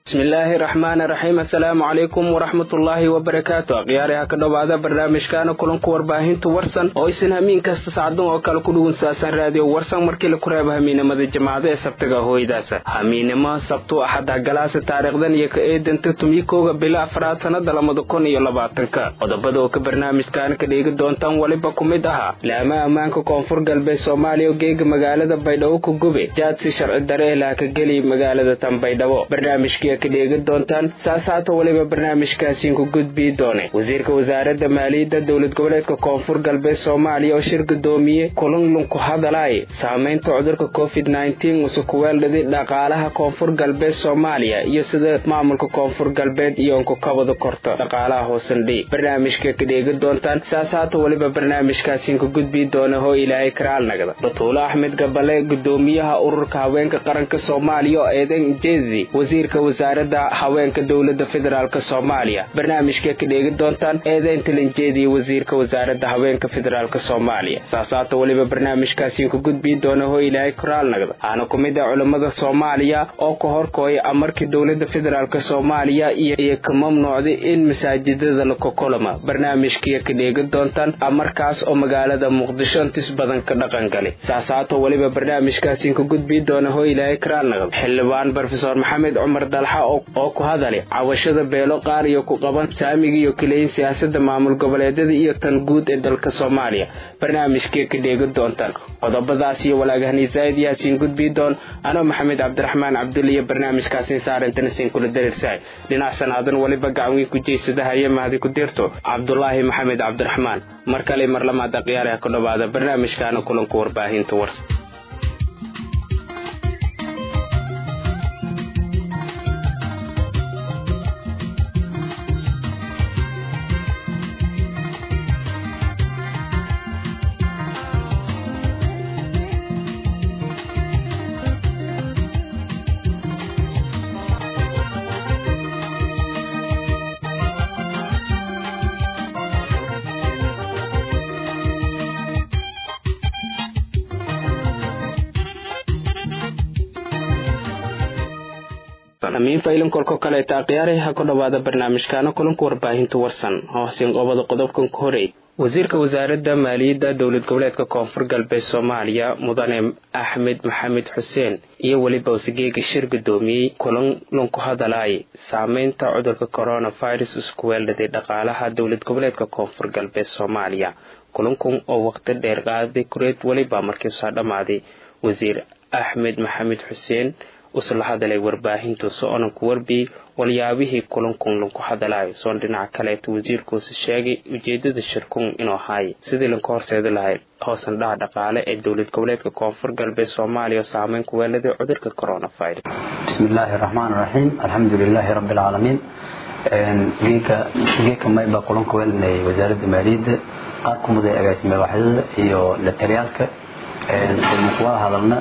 bismillaahi raxmaani raxiim assalaamu calaykum waraxmatullaahi wabarakaatu akhyaariha ka dhowaada barnaamijkaana kulanku warbaahinta warsan oo isin hamiin kasta sacdan oo kale ku dhugunsaasan raadiyo warsan markii la ku reebo hamiinimada jimacada ee sabtiga hooydaasa hamiinimo sabtu axada galaasa taariikhdan iyo ka eedanta tumikooga bila afraad sannada labada kun iyo labaatanka qodobada oo ka barnaamijkaana ka dheegi doontaan weliba ku mid ahaa laama ammaanka koonfur galbeed soomaaliya oo geega magaalada baydhabo ku gube jaadsi sharci dare ilaa ka geli magaalada tan baydhabo barnaamijkii ka dheegi doontaan saasaata weliba barnaamijkaasiin ku gudbii doone wasiirka wasaaradda maaliyadda dowlad goboleedka koonfur galbeed soomaaliya oo shir gudoomiye kulanlun ku hadalay saamaynta cudurka covid use kuweeldhadi dhaqaalaha koonfur galbeed soomaaliya iyo sida maamulka koonfur galbeed iyoonku kabada korto dhaqaalaha hoosandhi barnaamijka ka dheegi doontaan saasaata weliba barnaamijkaasiin ku gudbii doona hoo ilaahay karaalnagda batuulo axmed gabale gudoomiyaha ururka haweenka qaranka soomaaliya oo eedan jeedi wasiirka wasaaradda haweenka dowlada federaalk soomaaliya barnaamijka ka dheegi doontaan eedeynta lanjeediya wasiirka wasaaradda haweenka federaalk soomaaliya saasaata weliba barnaamijkaasiin ku gudbii doona hoo ilaahay koraalnagda aana ku mid ah culammada soomaaliya oo ka horkooya amarkii dowlada federaalk soomaaliya iyo ka mamnuucday in masaajidada la kokolama barnaamijkiya ka dheegi doontaan amarkaas oo magaalada muqdisho intis badan ka dhaqangalay saasaata weliba barnaamijkaasiin ku gudbii doona hoo ilaahay koraalnagda xildhibaan brofesor maxamed cumar dalxa oo ku hadalay cawashada beelo qaar iyo ku qaban saamiga iyo kaleyin siyaasada maamul goboleedyada iyo tan guud ee dalka soomaaliya barnaamijkee ka dheegi doontaan qodobadaas iyo walaagahani zaa'id yaasiin gudbii doon anoo maxamed cabdiraxmaan cabdulle iyo barnaamijkaasiin saarantanasin kula dariirsahay dhinac sanaadan weliba gacanwii ku jeysadahaye mahadi ku dirto cabdulaahi maxamed cabdiraxmaan mar kale mar lamaad akhyaariha ku dhowaada barnaamijkaana kulanka warbaahinta warsa amiin faylan kolko kaleeta akhyaarey ha ku dhowaada barnaamijkaana kulanka warbaahinta warsan hoosin qobada qodobkan ku horey wasiirka wasaaradda maaliyadda dowlad goboleedka koonfur galbeed soomaaliya mudane axmed maxamed xuseen iyo weliba wasigeega shir gudoomiyey kulan lunku hadalay saameynta cudurka coronavirus isku weeldhaday dhaqaalaha dowlad goboleedka koonfur galbeed soomaaliya kulankun oo waqti dheer qaaday kureed weliba markii usaa dhammaaday wasiir axmed maxamed xuseen usla hadalay warbaahintu so-onan ku warbiyey walyaabihii kulankun lanku hadalayo soon dhinaca kaleeta wasiirkuusa sheegay ujeedada shirkun inuu ahaaye sidii lanka horseedi lahayd hoosan dhaha dhaqaale ee dowlad goboleedka koonfur galbeed soomaaliya oo saameyn ku weeladay cudurka coronavirus bismillaahi raxmaan raxiim alxamdu lilaahi rabbi alcaalamiin geeka mayba kulanka weelanayay wasaaradda maaliyadda qaar ku muday agaasime waaxyada iyo latariyaalka wada hadalna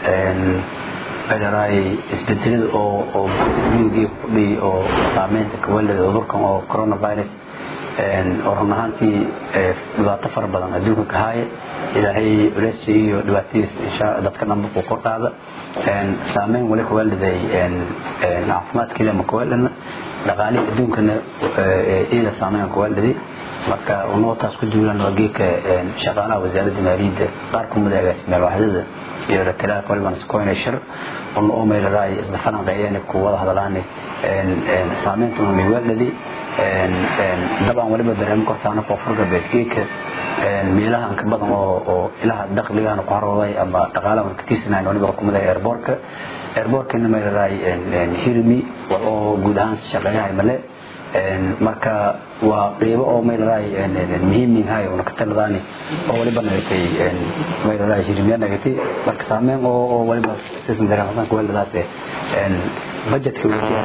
ay isbedelada oo miyigii kudhiy oo saameynta kawalada cudurkan oo coronavirus oo run ahaantii dhibaato fara badan adduunka ka haaya ilaahay culeysi iyo dhibaatadiis insha dadka dhanba ku kordhaada saameyn wali kawaliday caafimaadkiila ma kawalana dhaqaalihii adduunkana iyada saameyn kawaliday marka unootaas ku duulan waa geedka shaqaalaha wasaaradda maaliyadda qaar ku muday agaasimaal waaxdada iyo latalaalka waliban iskoyna shir una oo meylaraay isla falanqeeyeen ku wada hadalaani saameynta una miwaaladi dabcan waliba barnaamij hortaana koonfur galbeed geedka meelaha anka badan oo oo ilaha dakhligahana ku harooday ama dhaqaalaha ka tirsanayn waliba kumada airbortka airbortkana meylaraay hirmi wal oo guud ahaan shaqeeyahay male marka waa qeybo oo maylaraay muhiimninhay una ka taladaani oo waliba nagatay maylaraay hirmiya nagatay marka saameyn oo oo waliba sisan dareemasan kuweladaas budgetka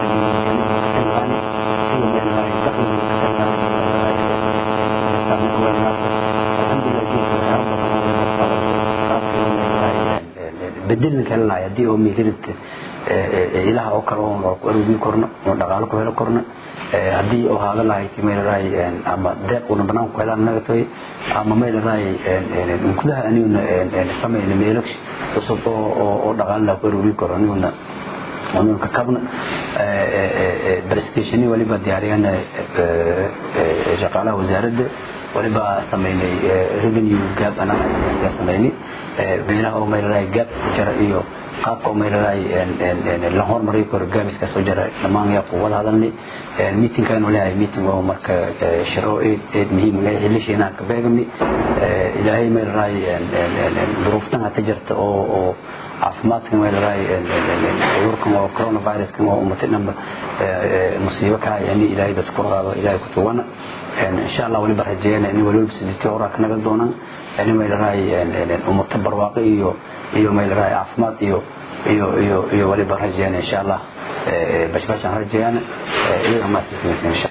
bedelin kalinay haddii oo mihirinta ilaha oo kale oo ku aruurin korno oo dhaqaalo ku helo korno haddii oo haada lahayd meelaraay ama deeq una banaanku helaan nagatoy ama meelaraay gudaha aniguna samayna meelo cusub oo oo dhaqaalina ku aruurin karo aniguna ununka kabna presentationi waliba diyaariyaan shaqaalaha wasaaradda waliba samaynay revenue gap analysis samaynay beelaha oo maylalahay gap ku jira iyo qaabka oo maylalahay la hormariyo karo gaabiska soo jira dhammaan yaa ku wada hadalnay meetingkan leeyahay meeting oo marka shiro eed muhiim u leeyahay xillishiina ka beegmi ilaahay maylalahay duruuftan hata jirta oo oo caafimaadkan maylalahay cudurkan oo coronaviruskan oo umatay dhanba musiibo ka yani ilaahay dadku ku qaado ilaahay ku tuwana insha allah waliba rajeeyana in waliba sidii horaa ka naga doonaan yani maylalahay umato barwaaqo iyo iyo maylalahay caafimaad iyo iyo iyo iyo waliba rajeeyana insha allah bashbashaan rajeeyana iyaga maadkiisa insha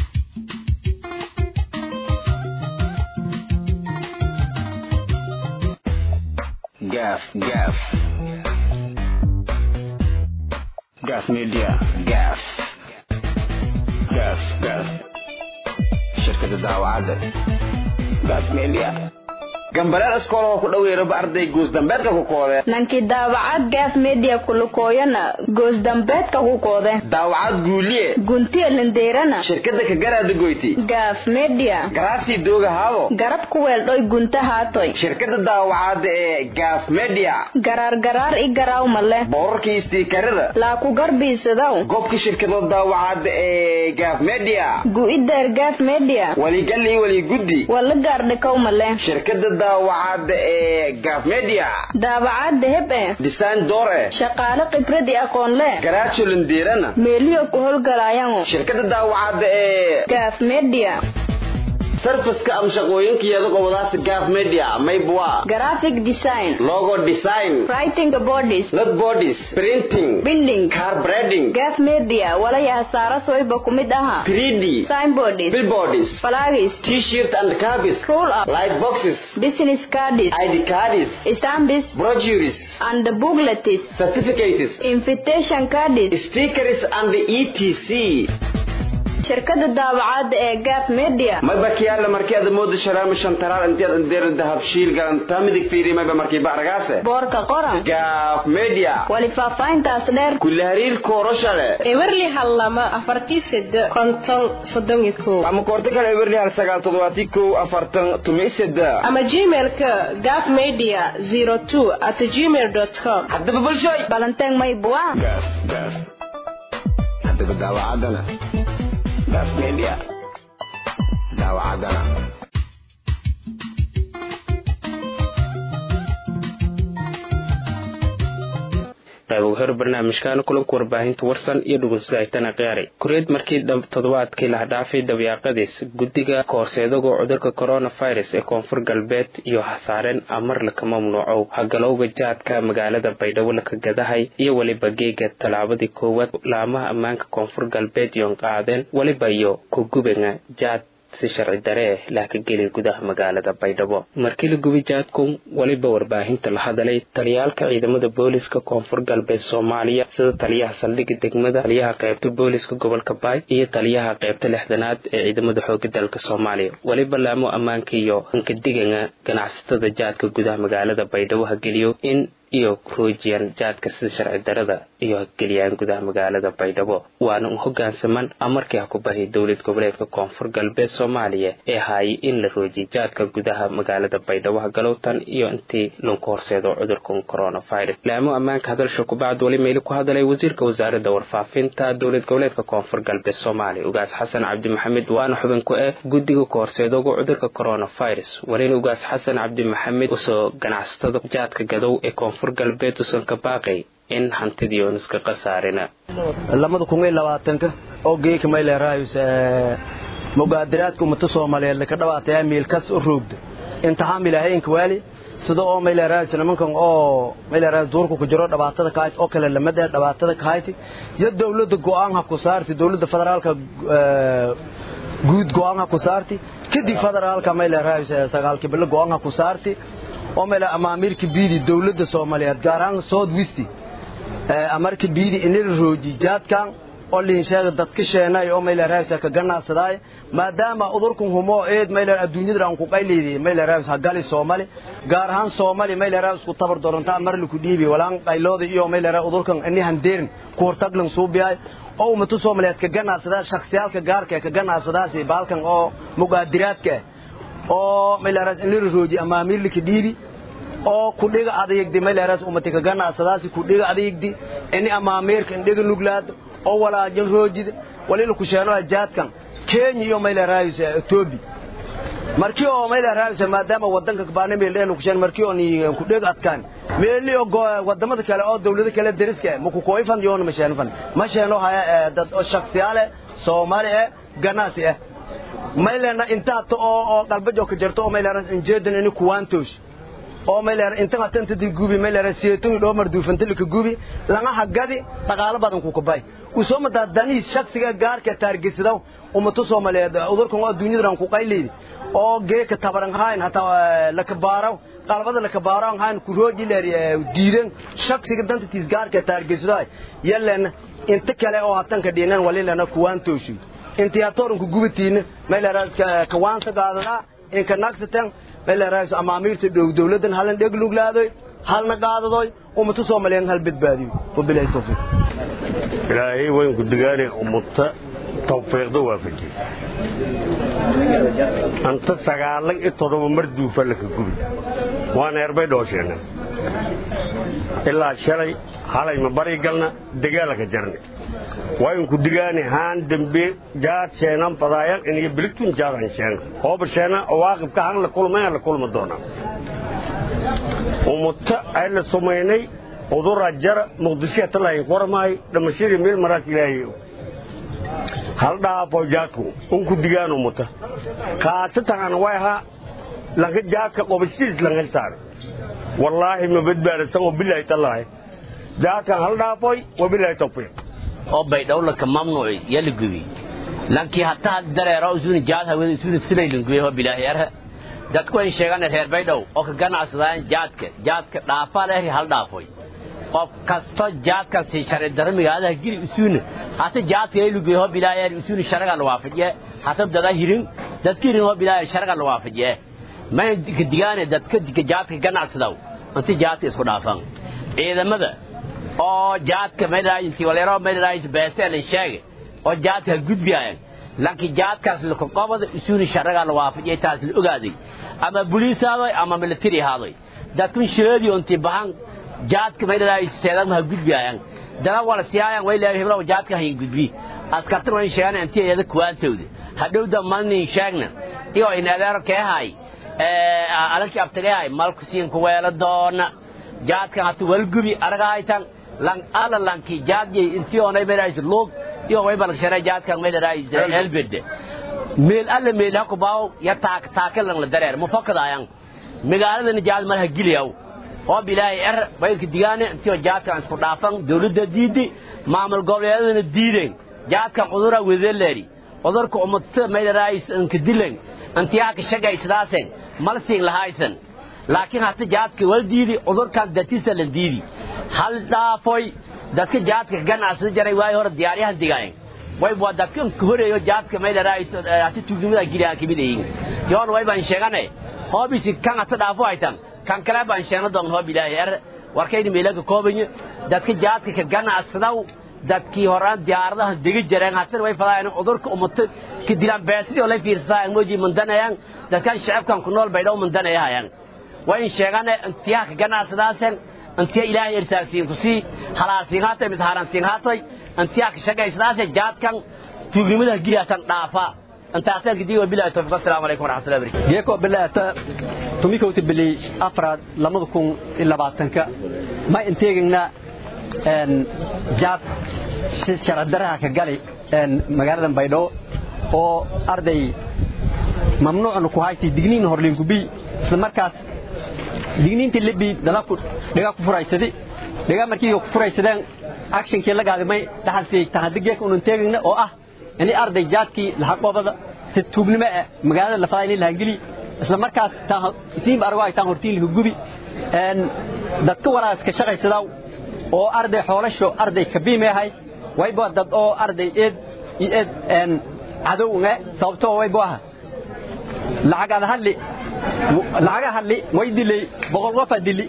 gaaf gaaf gaaf media gaaf gaaf gaaf shirkada daawacadda gaaf media gambaleel iskoolahoo ku dhoweeraba arday goosdambeedka ku koode nankii daawacad gaaf media kulukooyana goosdambeedka ku koode daawacad guuliye guntiya lindeerana shirkada kagaraada goyti gaaf media garaasii dooga haabo garab ku weeldhoy gunta haatoy shirkada daawacadda ee gaaf media garaar garaar i garaawma leh boorarkii istiikarada laa ku garbiisadaw gobka shirkada daawacadda ee gaaf media gu'ideer gaaf media waligalii waliguddi wala gaardhikawma leh shirkada daawacadda ee gaaf media daawacadda heb eh design door eh shaqaale khibrad i aqoon leh garaajo lindeerana meeliyo ku howlgalaayango shirkada daawacadda ee gaaf media sarfaska ama shaqooyinkeeda gobolaas gaaf media maybwa graphic design logo design writing bodies not bodies printing binding car breading gaaf media walaya hasaara soyba ku mid aha 3d signboards billboards flags t-shirt and cabis roll up light boxes business cards id cards stamps brochures and booklets certificates invitation cards stickers and etc shirkada daawacadda ee gaaf media mayba kiyaala markii aad moodo sharaama shantaraal intiyaad indeera dahab shiil galantaa midig fiiri mayba markii bacragaase boorka qoran gaaf media wali faahfaahintaas dheer kulle hariir koorasha leh ewerli hal lama afartii sede konton soddon iyo kow ama koorto kale ewerli hal sagaal toddobaatii kow afartan tumi seda ama gmailka gaf media zero two at gmail dot com haddaba bulshoy balanteeng maybua gaaf gaaf haddaba daawacaddana gaaf media daawacaddana qayb ugu hor barnaamijkan kulanka warbaahinta warsan iyo dhugunsahaytana qiyaaray kureed markii toddobaadkii lahdhaafay dabyaaqadiis guddiga kahorseedagoo cudurka coronavirus ee koonfur galbeed iyo hasaareen amar laka mamnuucow hagalowga jaadka magaalada baydhabo laka gadahay iyo weliba geega tallaabadii koowaad laamaha ammaanka koonfur galbeed iyoon qaadeen weliba iyo kugubanga jaad si sharci dare eh lahkageli gudaha magaalada baydhabo markii la gubi jaadku weliba warbaahinta la hadalay taliyaalka ciidamada booliska koonfur galbeed soomaaliya sida taliyaha saldhigga degmada taliyaha qaybta booliska gobolka baay iyo taliyaha qaybta lixdanaad ee ciidamada xooga dalka soomaaliya weliba laamo ammaanka iyo ankadiganga ganacsatada jaadka gudaha magaalada baydhabo hageliyo in iyo roojiyaan jaadka sida sharci darada iyo geliyaan gudaha magaalada baydhabo waana u hogaansaman amarkii ha ku bahiy dowlad goboleedka koonfur galbeed soomaaliya ee haayay in la roojiyay jaadka gudaha magaalada baydhabo hagalowtan iyo intii lagu horseedo cudurkan coronavirus laamo ammaanka hadalsha kubacd weli meeli ku hadalay wasiirka wasaaradda warfaafinta dowlad goboleedka koonfur galbeed soomaaliya ugaas xasan cabdi maxamed waana xubin ku eh guddiga kahorseedoga cudurka coronavirus walina ugaas xasan cabdi maxamed usoo ganacsatada jaadka gadow ee koonfur galbeed usan ka baaqay in hantidii oon iska khasaarina lamada kun iyo labaatanka oo geeka mayleeraayus mugaadiraadka ummata soomaaliyeed laka dhawaataya miilkas u roogda imtixaan ilaahaynka waali sida oo mayleeraayus nimankan oo mayleeraayus duurka ku jiro dhibaatada kahayd oo kale lamada dhibaatada kahayti iyo dawladda go'aan ha ku saarti dawladda federaalka guud go'aan ha ku saarti kadib federaalka mayleeraayus sagaalkii bilo go'aan ha ku saarti oo meel amaamiirka biidi dawladda soomaaliyeed gaar ahaan south west amarka biidi inila rooji jaadkan oo liinsheega dadka sheenay oo mayla raawsa ka ganacsadaay maadaama udurkun humo eed mayla adduunyada aan ku qayleeyay mayla raawsa gali Soomaali gaar ahaan Soomaali mayla raawsa ku tabar doonta mar lu ku dhiibi walaan qaylooda iyo mayla raawsa udurkan inni handeerin ku hortaglan suubiyay oo umatu Soomaaliyeed ka ganacsadaa shakhsiyaalka gaarka ka ganacsadaasi baalkan oo mugaadiraadka oo mayla raawsa in la rooji ama milki dhiibi oo ku dhiga adeegdi mayleeras ummati ka ganacsadaasi ku dhiga adeegdi ini ama ameerika in dhiga nuglaad oo walaajin roojid walila ku sheeno jaadkan kenya iyo mayleeraayis etoobi markii oo mayleeraayis maadaama wadanka baana meeldeen ku sheen markii oo ni ku dhiga adkaan meeli oo wadamada kale oo dawlada kale dariska ma ku kooyfan yoon ma sheen fan ma sheeno haya dad oo shakhsiyaale Soomaali ah ganacsi ah maylena inta oo oo qalbajo ka jirto oo mayleeras injeedan in kuwantosh oo mayleer inta matanta di gubi mayleer seetun dhoo marduufanta lika gubi laga hagadi dhaqaale badan ku kubay u soo madaa dani shakhsiga gaarka taargisido ummadu Soomaaliyeed udurkan oo dunyada ku qayleeyay oo geeka tabaran hayn hata la kabaaro qalbada la kabaaro hayn ku rooji leer diidan shakhsiga danta tis gaarka taargisido yelan inta kale oo hatan ka dhiinan walilana kuwaan tooshi intii atorun ku gubitiina mayleer ka waanta qaadada in ka naqsatan mayleeraayis amaamiirta dhow dawladan halan dheg luglaadoy halna qaadadoy ummata Soomaaliyeed hal badbaadiyo wabillahi tawfiiq ilaahay wayn ku digaane ummata tawfiiqda waafaji anta sagaalan iyo todoba mar duufa laka gubi waan erbay dhoosheenna ilaa shalay halay ma bari galna dagaalaka jarne wayn ku digaane haan dambe jaad sheenan badaayan iniga biligtun jaadan sheena hooba sheena waaqibka han la kulmay la kulma doona ummata ay la sumaynay udura jara muqdisho talaay qormay dhamashadii meel maraas ilaahay hal dhaafo jaadku un ku digaan ummata khaasatan way ha laga jaadka qobashiis laga saar wallaahi ma badbaadasan oo bilaahi talaahi jaadkan hal dhaafoy wabilaahi tawfiiq oo baydhowla ka mamnuuci yala gubi lankii hataa dareero usuna jaad hawada usuna silaylan gubi oo bilaahi yarha dadku ay sheegaan reer baydhow oo ka ganacsadaan jaadka jaadka dhaafa leh hal dhaafoy qof kasto jaadka si sharci darmiga adaa giri usuna hata jaadka ay lugu oo bilaahi yar usuna sharaga la waafajiye hata dada hirin dadka hirin oo bilaahi sharaga la waafajiye ma digaane dadka jaadka ganacsadaw inta jaadka isku dhaafan ciidamada oo jaadka meelaha intii waleero meelaha beesel sheege oo jaadka gudbiyaan laakiin jaadkaas la qoqobada isuuni sharaga la waafajiyay taas la ogaaday ama booliisaado ama military haaday dadku shireedi intii bahan jaadka meelaha seedan ma gudbiyaan dana wala siyaayaan way leeyahay heblaw jaadka hayn gudbi askartan way sheegaan intii ayada kuwaantooda hadhow dhammaan sheegna iyo in adeer keehay ee alankii abtagaay malku siin ku weela doona jaadka hatu walgubi aragaytan lang ala lanki jaadye intii onay meelays log iyo way bal sharay jaadka meelays elbede meel alla meel ha ku baaw ya taak taakal lang la dareer mufakadayaan magaalada jaad mar ha giliyaw oo bilaahi er baydka digaane intii jaadka isku dhaafan dawladda diidi maamul goboleedana diideen jaadka cudura wedeleri cudurka ummata meelays inka dileen intiyaa ka shaqaysadaaseen malsiin lahaysan laakiin hata jaadka wal diidi cudurkan dartiisa la diidi hal dhaafoy dadka jaadka ganacsada jaray waay hore diyaaryahan digaayeen way waa dadka ka horeeyo jaadka meelays hata tuugmada giliyaa kamid yihiin yoon way baan sheegane hoobisi kan hata dhaafo haytan kan kale baan sheegna doon hoob ilaahay er warkayni meelaga koobanyo dadka jaadka ka ganacsadaw dadkii horaan diyaaradaha degi jireen haatan way fadaayeen cudurka ummata ka dilaan beesidii oo la fiirsadaa mooji mandanayaan dadkan shacabkan ku nool baydhow mandanayahayaan waa in sheegane intiyaa ka ganacsadaaseen intiya ilaahay irtaagsiin ku sii halaalsiin haatoy mise haransiin haatoy intiyaa ka shaqaysadaasee jaadkan tuugnimada giliyatan dhaafa intaaseen kadib wabilahi tawfiiq assalaamu calaykum waraxmatullahi barakatu geeko bilaata tumikowta bili afraad lamada kun iyo labaatanka ma inteegagna jaad sharadaraha ka gali magaalada baydhabo oo arday mamnuucna ku hayti digniin horliinkubi isla markaas digniintii libi dalaku dhigaa ku furaysadi dhigaa markii ku furaysadeen actionkii la gaadimay dhaxalsii tahadigeeka unan teegagna oo ah ini arday jaadkii lahaqobada si tuugnimo ah magaalada lafadaa inay lahangeli isla markaas isiinba argo ay taan hortiin laga gubi dadka walaas ka shaqaysadaa oo arday xoolasho arday kabiime ahay wayba dad oo arday eed iyo eed een cadow nge sababtoo wayba aha lacag hadli lacaga hadli way dilay boqol qof dili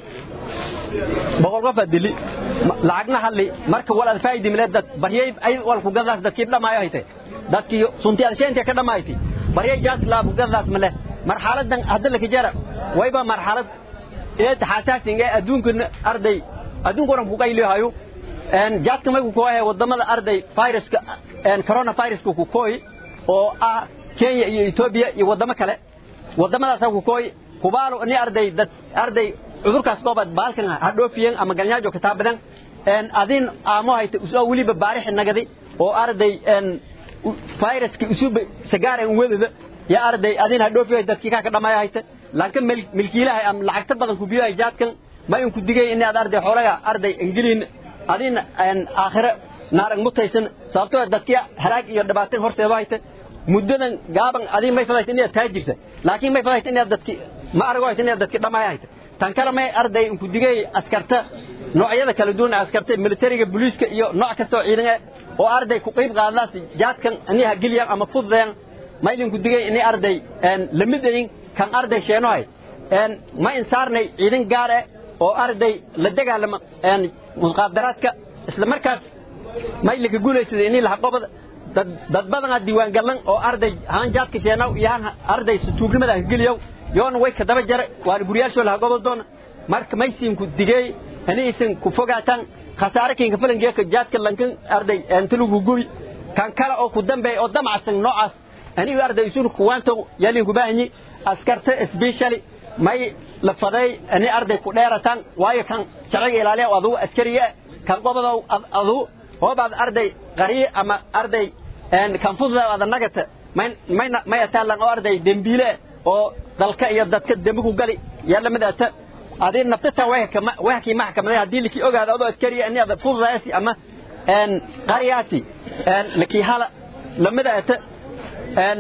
boqol qof dili lacagna hadli marka wal alfaaydi mile dad baryay ay wal ku gadaas dadkii dhamaayo haytay dadkii sunti alsheenta ka dhamaaytay baryay jaas la ku gadaas male marxaladan hadda la kijara wayba marxalad eed xasaasinga adduunka arday adduunka oran ku qaylihayo een jaadka may ku kooyahay wadamada arday viruska een corona viruska ku kooy oo ah Kenya iyo Ethiopia iyo wadamo kale wadamadaas ku kooy kubaalo ni arday dad arday cudurkaas goobad baalkan ha dhoofiyeen ama galnyaajo ka taabadan een adin aamo hayta usoo waliba baarix nagadi oo arday een viruska usub sagaaren wadada ya arday adin ha dhoofiyo dadkii ka dhamaay hayta laakiin milkiilaha am lacagta badan ku biyo jaadkan ma in ku digay in aad arday xoolaga arday ingiliin adin aan aakhira naarag mutaysan sababtoo dadkii haraag iyo dhibaato horseeda hayta muddadan gaaban adin may fadayta inaad taajirta laakiin may fadayta inaad dadkii ma arago hayta inaad dadkii dhamaay hayta tan kale may arday in ku digay askarta noocyada kala duwan askarta militariga booliiska iyo nooc kasta oo ciidan oo arday ku qayb qaadanaas jaadkan aniga geliyan ama fududeen ma idin ku digay in arday een lamidayn kan arday sheenohay een ma insaarnay ciidan gaar ah oo arday la dagaalama een muqaadaraadka isla markaas ma ilka guuleysay in la qabad dad badan diiwaan galan oo arday haan jaadka sheenow iyo haan arday sutuugnimada geliyow yoon way ka daba jar waan guriyasho la qabad doon marka ma isin ku digay aniisin ku fogaatan khasaare kinka falangeeka jaadka lankan arday inta lagu gubi kan kale oo ku dambeey oo damacsan noocaas anigu arday isu kuwanto yalin ku baahanyi askarta especially may la faday ani arday ku dheeratan waayo kan sharciga ilaaliya oo adu askariga kan qobada adu oo baad arday qariye ama arday een kan fududa wada nagata may may may taalan oo arday dembiile oo dalka iyo dadka dembi ku gali yalla mid ata adin naftata way kama way ki maxkamada hadii liki ogaado adoo askariga ani ada fududaasi ama een qariyaasi een laki hala lamida ata een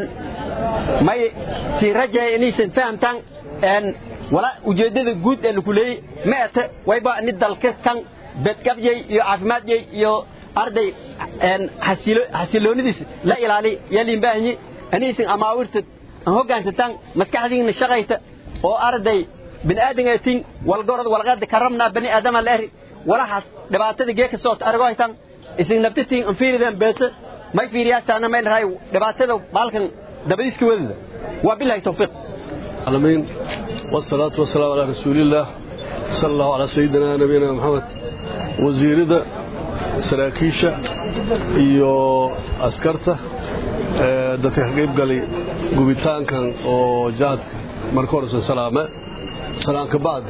may si rajay inaysan fahamtaan een wala ujeedada guud ee lagu leeyay ma ata wayba ni dalka kan badqabjay iyo caafimaadjay iyo arday een xasilo xasiloonidiisa la ilaali yaliin baahanyi anaysan amaawirta aan hoggaansataan maskaxdiina shaqayta oo arday bini'aadamaatin walgorod walqaad karamnaa bani aadama leeri walahaas dhibaatada geeka soo argo haytaan isin naftitiin aan fiiridan beesa may fiiriyaasaana may rahay dhibaatada baalkan dabadiiska wadada waa bilahi tawfiiq العالمين والصلاة والسلام على رسول الله صلى الله على سيدنا نبينا محمد وزيرده saraakiisha iyo askarta dadka ka qayb galay gubitaankan oo jaadka marka hore salaame salaanka bacd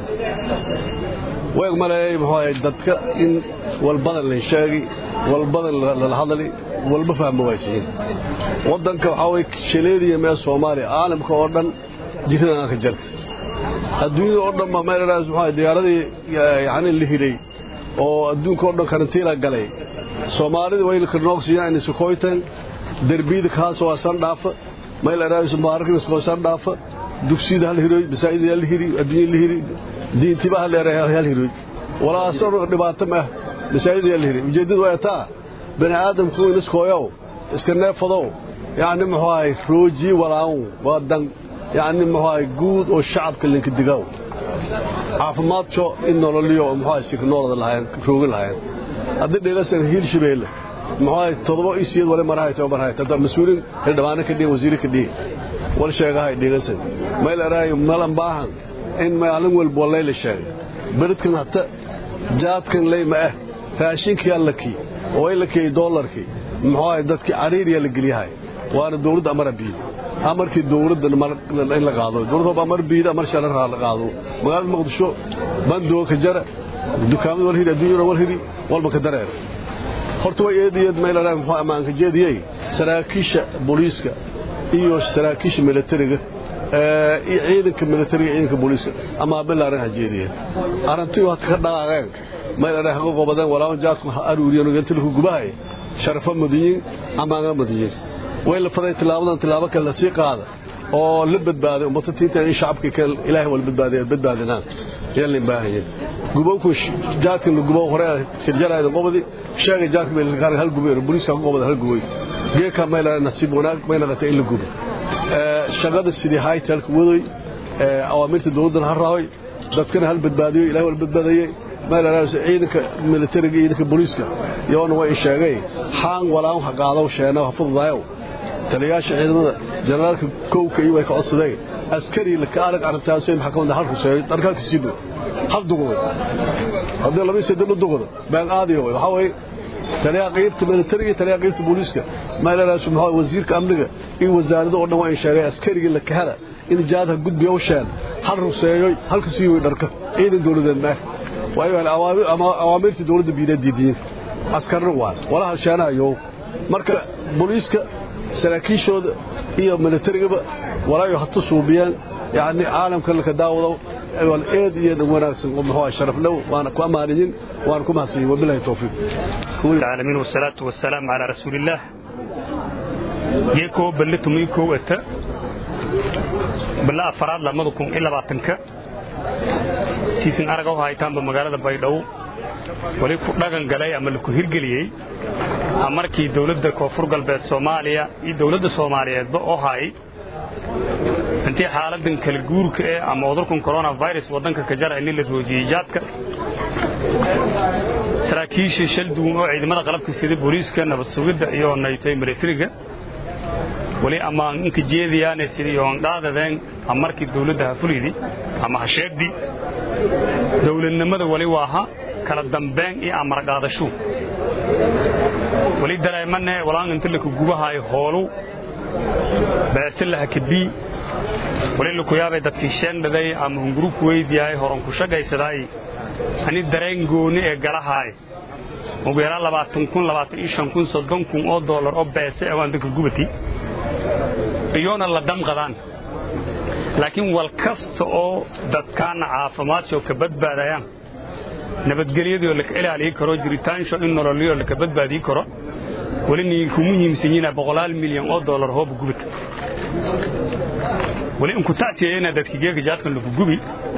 weeg maleeyay muxuu ahay dadka in walbadan la sheegi walbadan la hadali walba fahmo waysiin wadanka waxa way shaleediya meel Soomaaliya caalamka oo dhan jirada ka jirta adduunyada oo dhan ma meel raas waxa diyaaradii yaani la hiray oo adduunka oo dhan karantiila galay Soomaalida way ka noqsiyaan in Sokoytan darbiyada kaas waa san dhaafa meel raas mubaarakin soo san dhaafa dugsiyada hal hiray masaajida hal hiray adduunyada hal hiray diintiba hal hal hiray wala soo dhibaato ma masaajida hal hiray ujeedadu waa taa bani aadamku in iskooyow iska neefadow يعني محواي روجي ولاو ودن يعني محواي جود او شعب كلن كدغاو عافماد شو ان نوليو محواي سيك نولد لهاين روغ لهاين هذا ديلسن هيل شبيل محواي تضبو اسيد ولا مراهي تو مراهي تدا مسؤولين هدوانا كدي وزير كدي ولا شيغاhay ديلسن ميل راي ملان باهن in maalin walba walay la sheegay beredkan hata jaadkan leeyma ah raashinkii allakii oo ay la kay dollarkii maxaa dadkii cariiriya la geliyahay waana dawladda amar biid amarkii dawladda in la qaado dawladda amar biid amar sharar la qaado magaalada muqdisho bandoo ka jara dukaamada wal hiri adduunyada wal hiri walba ka dareer horta way eediyad meel raag maxaa amaanka jeediyay saraakiisha booliiska iyo saraakiisha militariga ee ciidanka militariga ciidanka booliiska ama bilaaran hajeediyeen arintii waxa ka dhaqaaqeen meel raag xaqo gobadan walaa jaadku aruuriyo inta lagu gubahay sharafa madiyin ama aan madiyin way la faday tilaabadan tilaabo kale la sii qaada oo la badbaaday ummada tiinta in shacabka kale ilaahay wal badbaadiyo badbaadinaan yalla baahiye gubowku jaadkan gubow hore shirjaraayda qobadi sheegay jaadka meelkaar hal gubay booliiska qobada hal gubay geeka meela nasiib wanaag meela qata in la gubo shaqada sidii haytalka waday awaamirta dawladdan ha raaway dadkana hal badbaadiyo ilaahay wal badbaadayay meelaraas ciidanka militariga ciidanka booliiska yoona way sheegay xaan walaan ha qaadaw sheena ha fududaayo taliyaasha ciidamada generaalka kowka iyo way ka codsadeen askari la ka arag arrintaas ay maxkamadda halku sheegay dharkaanka siibo hal duqoday haddii laba saddex la duqodo baan aadiyo waxa way taliyaha qaybta militariga taliyaha qaybta booliiska meelaraas maxaa wasiirka amniga iyo wasaaradda oo dhan way sheegay askariga la ka hela in jaadha gudbiyo sheen hal ruseeyo halka siiyo dharka ciidan dawladeed ma waayo awaamirtii dawladda biida diidiyeen askarna waa walaha sheanayo marka booliiska saraakiishooda iyo militarigaba walaayo hatu suubiyaan yani caalamka laka daawado wal eed iyo wanaagsan oo muxuu sharaf low waana ku amaanayin waana ku mahadsan wabillahi tawfiiq العالمين والصلاة والسلام على رسول الله جيكو بلتو ميكو أتا بلا أفراد لمدكم إلا باتنك siisin aragaw haytaanba magaalada baydhabo weli ku dhagan galay ama laku hirgeliyey markii dowladda koonfur galbeed soomaaliya iyo dowladda soomaaliyeedba oo hayay intii xaaladan kala guurka eh ama cudurkan coronavirus waddanka ka jara in la roojiyey jaadka saraakiisha shal duwan oo ciidamada qalabka sida booliiska nabad sugidda iyo naytay militariga weli ama inka jeediyaane sidii oon dhaadadeen markii dawladda ha fulidi ama ha sheegdi dawladnimada weli waa ha kala dambeyn iyo amar qaadashu weli dareemane walaan inta laka gubahayo hoolu beese laha kabii weli laku yaabay dadkii sheendhaday ama hunguruku weydiyahay horan ku shagaysadaay ani dareen gooni ee galahaay ugu yaraan labaatan kun labaatan iyo shan kun soddon kun oo doolar oo beese ee waan dadka gubati iyoona la damqadaan laakiin wal kasta oo dadkaana caafimaadshoo ka badbaadayaan nabadgelyadoo laka ilaaliyi karo jiritaansho in nololiyoo laka badbaadiyi karo weli niinku muhiimsan yina boqolaal milyan oo doolar hooba gubata weli inku tacsiyayana dadki geeka jaadkan lagu gubi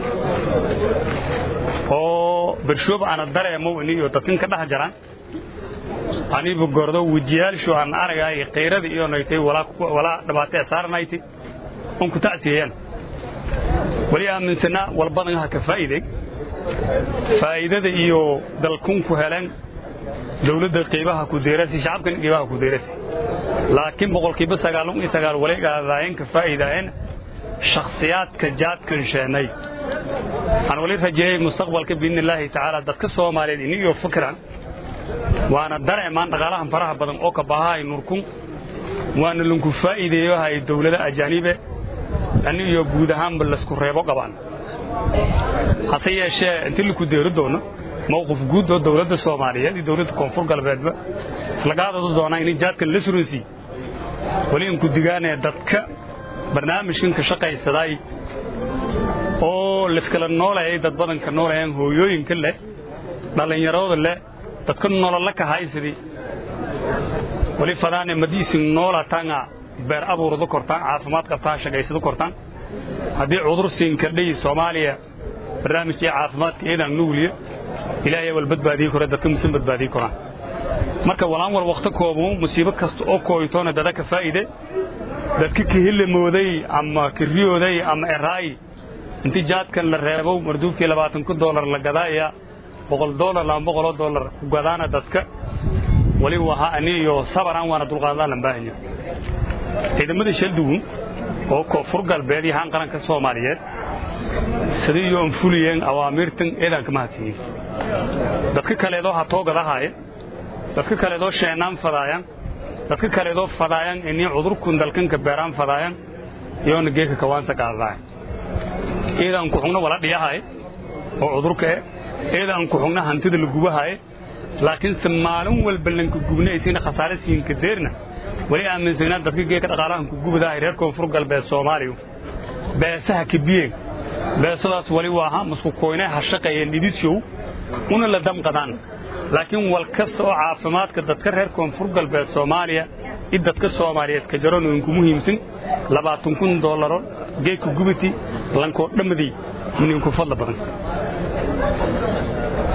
oo bershoob ana dareemow iniyo dadkan ka dhex jaraan anibu gordo wejiyaalshu aan aragaay qayrada iyo naytay walaa dhibaatee saaranayti un ku tacsiyayaan weli aaminsanaa walbadan ha ka faa'iiday faa'iidada iyo dalkun ku heleen dawladda qiibaha ku deerasi shacabkan qiibaha ku deerasi laakiin boqolkiiba sagaalun iyo sagaal wali qaadaayeen ka faa'iidaayeen shakhsiyaadka jaadkan sheenay aan wali rajeeyey mustaqbalka biidni illaahi tacaala dadka soomaaliyeed iniyo fikran waana dareemaan dhaqaalahan faraha badan oo ka bahahay nurkun waana lanku faa'iideeyo hay dawlada ajaanibe ani iyo guud ahaanba laysku reebo qabaan hase yeeshee intii laku deeri doono mawqif guud oo dawladda soomaaliyeed iyo dawladda koonfur galbeedba islagaadadu doonaa inay jaadkan la suransiiy weli inku digaanee dadka barnaamijkan ka shaqaysadaay oo layskala noolayay dad badanka noolayaan hooyooyinka leh dhallinyarooda leh dadka nololla ka haysidii weli fadaane madiisin noolataanga beer abuurada kortaan caafimaad qabtaan shaqaysada kortaan haddii cudur siinkadhay soomaaliya barnaamijkii caafimaadka eedaan nugliya ilaahay wal badbaadiyi kore dadka musin badbaadiyi koraan marka walaan wal wakhti koobu musiibo kasta oo kooytoona dada ka faa'iide dadka kahilamooday ama kariyooday ama eraay intii jaadkan la reebo marduubkii labaatan kun doolar la gadaaya boqol doolar laba boqoloo doolar ku gadaana dadka wali waha ani iyo sabaraan waana dulqaadaan lan baahanya ciidamadii shaldugun oo koonfur galbeed iyo haan qaranka soomaaliyeed sidii iyo anfuliyeen awaamiirtan eedaan ka mahadsiiyey dadka kaleedoo hatoo gadahaaya dadka kaleedoo sheenaan fadaayan dadka kaleedoo fadaayan inii cudurkun dalkanka beeraan fadaayan iyoona geeka kawaansa qaadadaaya eedaan ku xugna wala dhiyahaye oo cudurka eh eedaan ku xugna hantida la gubahaye laakiinse maalin walba lanka gubna isina khasaare siinka deerna weli aaminsanaa dadka geeka dhaqaalahan ku gubadahay reer koonfur galbeed soomaaliya beesaha kabiyeen beesadaas wali waaha masku koynay ha shaqeeyeen dhididshow una la damqadaan laakiin wal kasta oo caafimaadka dadka reer koonfur galbeed soomaaliya i dadka soomaaliyeed ka jaroon inku muhiimsan labaatan kun doolaro geedka gubati lankoo dhammadii ninku fadla badan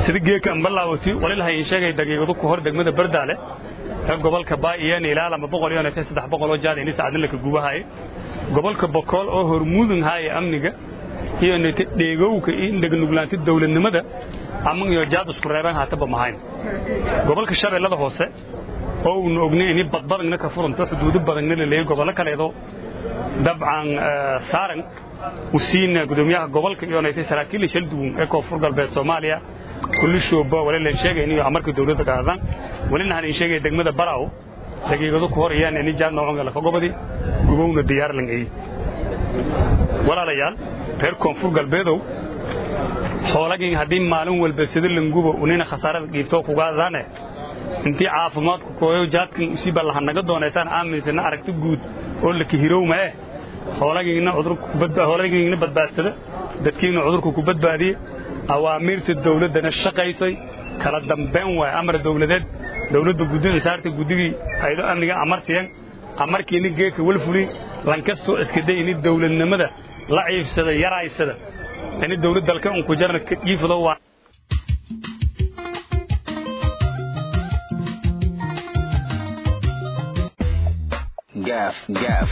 sida geeka ambalaawati walilahay in sheegay daqiiqado ku hor degmada bardaale ee gobolka baayeen ilaa lama boqol iyo neefta saddex boqol oo jaad in saacadin la ka gubahay gobolka bokool oo hormuudun haya amniga iyo neete dheegowka iyo dhegnuglaanta dawladnimada ama iyo jaad isku reebaan haataba mahayn gobolka shabeellada hoose oo uuna ognay in badbadagna ka furanto xuduudo badanna la leeyahay gobollo kaleedo dabcan saaran u siina gudoomiyaha gobolka iyo neete saraakiil shal duwan ee koonfur galbeed Soomaaliya kulli shooba wala la sheegay in amarka dawladda qaadan walina aan sheegay degmada Baraaw daqiiqado ku hor ayaan in jaan noocan la fagobadi gubowna diyaar lan ay walaalayaal reer koonfur galbeedow xoolagin haddii maalin walba sida langubo unina khasaarada dhiibto ku gaadane intii caafimaadku kooyo jaadkan usii ballahan naga doonaysaan aaminsana aragti guud oo la kihirowma eh xoolagiina cudurku ku badbaa xoolagiina badbaadsada dadkiina cudurku ku badbaadiye awaamiirta dawladdana shaqaysay kala dambeyn waay amar dawladeed dawladda guddida saarta guddigii aydo amniga amarsiyan amarkiina geedka wal fuli lankastoo iska day ini dawladnimada la ciifsada yaraysada ini dawlad dalka un ku jarna ka dhiifado waa gaaf gaaf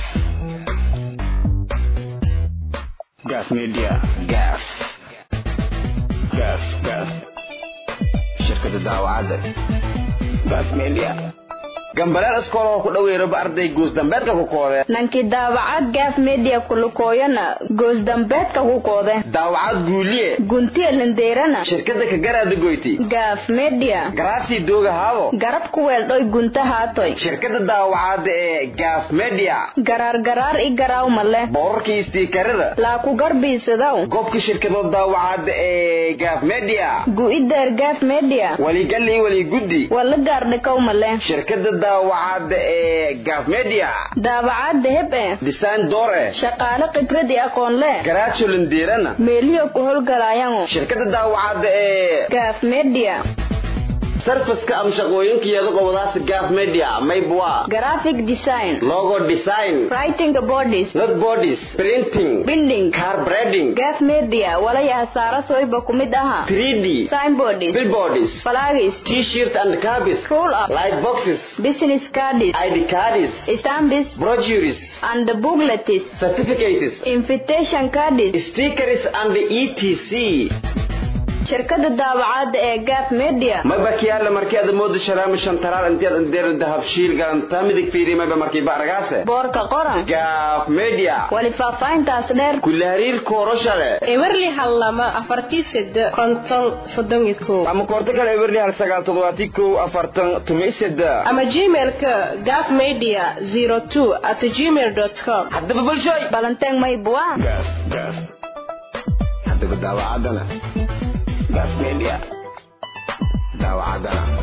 gaaf media gaaf gaaf gaaf shirkada daawacadda gaaf media gambaleel iskool oo ku dhaweeraba arday goosdambeedka ku koode nankii daawacad gaaf media kulukooyana goosdambeedka ku koode daawacad guuliye guntiya lindeerana shirkada ka garaada goyti gaaf media garaasii dooga haabo garab ku weeldhoy gunta haatoy shirkada daawacadda ee gaaf media garaar garaar i garaaw male boorarkii istiikarada laa ku garbiisadaw goobka shirkadoo daawacadda ee gaaf media gu'ideer gaaf media waligal iyo waliguddi wala gaardhikaw male shirkada daawacadda ee gaaf media daawacadda heb e design doore shaqaale khibrad i aqoon le garaajo lindeerana meeliyo ku howlgalaayango shirkada daawacadda ee gaaf media sarfaska ama shaqooyinkeeda qobadaas gaaf media maybwa graphic design logo design writing bodies not bodies printing binding car breading gaaf media walaya hasaaro soyba ku mid aha 3d signboards billboards flags t-shirt and cabis roll up light boxes business cards id cards stamps brochures and booklets certificates invitation cards stickers and etc shirkada daawacadda ee gaaf media mayba kiyaale markii aad moodo sharaama shantaraal intiyaad indeer dahab shiil galanta midig fiiri mayba markii baaragaase boorka qoran gaaf media wali faahfaahintaas dheer kula hariir kooroshale ewerli hal lama afartii sede konton soddon iyo kow ama koorto kale ewerli hal sagaal toddobaati kow afartan tumi seda ama gmailka gaaf media zero two at gmail dot com haddaba bulshooy balanteeng maybua gaaf gaaf haddaba daawacaddana gaaf media daawacaddana